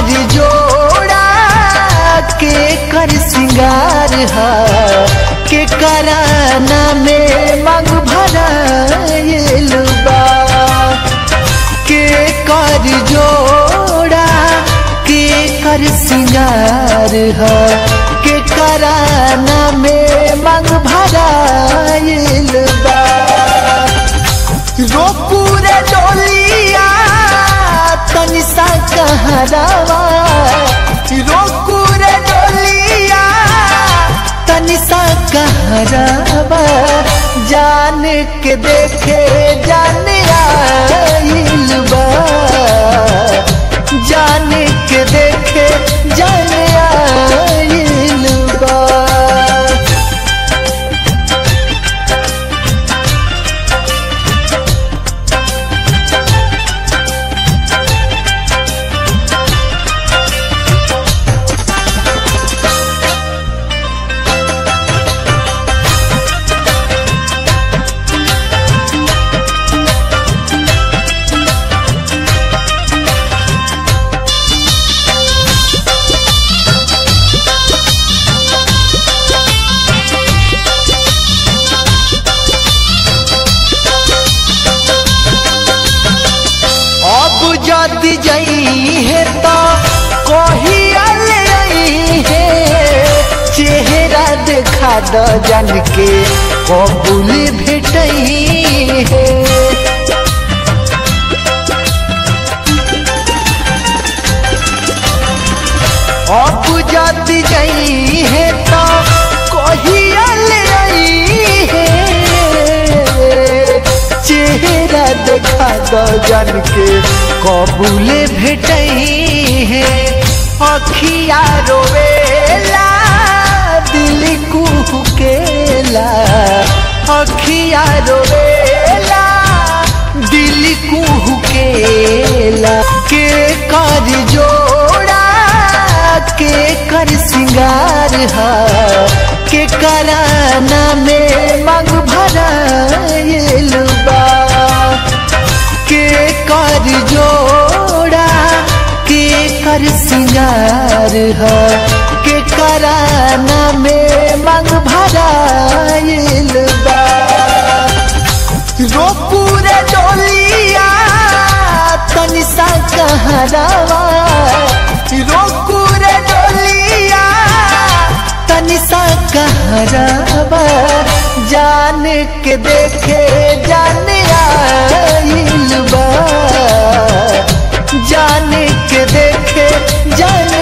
कर जोड़ा के कर सिंगार हा के कराना में मांग भराइल बा के कर जोड़ा के कर सिंगार हा के कराना में मांग भराइल बा रोपूरे डोलिया तनिसा कहरावा रोपूरे डोलिया तनिसा कहरावा जान के देखे जान आइल बा जान के देखे जान आइल बा अब जदि जई है तो कहिया ले आई है चेहरा देखा द जान के कबूल भेटई है अब जदि जई है तो कहिया ले आई है चेहरा देखा द जान के कबूले भेटई है अखिया रोवेला दिल कुहकेला अखिया रोवेला दिल कुहकेला के कर जोड़ा के कर सिंगार हा के कराना में मांग भराइल बा के कर जोड़ा के कर सिंगार हा के कराना में मांग भराइल बा रोपूरे डोलिया तनिसा कहरावा रोपूरे डोलिया तनिसा कहरावा जान के देखे जान आइल बा जान के देखे जान